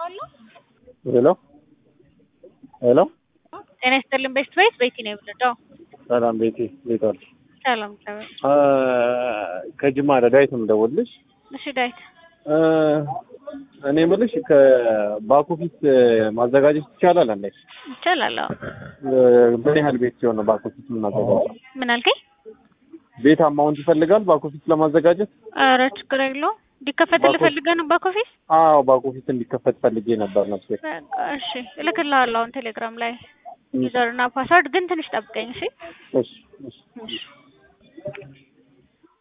ሄሎ ሄሎ ጤና ይስጥልን ቤስት ቤት ቤቲ ነው የምንለው። ሰላም ቤቲ እንዴት ዋልሽ? ሰላም ሰላም። አ ከጅማ ዳዊት ነው የምደውልልሽ። እሺ ዳዊት እ እኔ የምልሽ ከባክ ኦፊስ ማዘጋጀት ይቻላል እንዴ? ይቻላል። አዎ። እ ምን ያህል ቤት ሲሆን ነው ባክ ኦፊስ የምናዘጋጀው? ምን አልከኝ? ቤት አማውንት ይፈልጋል ባክ ኦፊስ ለማዘጋጀት? ኧረ ችግር የለውም። እንዲከፈትልህ ባክ ኦፊስ- ፈልገህ ነው ባክ ኦፊስ? አዎ ባክ ኦፊስ እንዲከፈት ፈልጌ ነበር ነፍሴ። በቃ እሺ እልክልሃለሁ አሁን ቴሌግራም ላይ ዩዘር እና ፓስወርድ ግን ትንሽ ጠብቀኝ እሺ። እሺ እሺ እሺ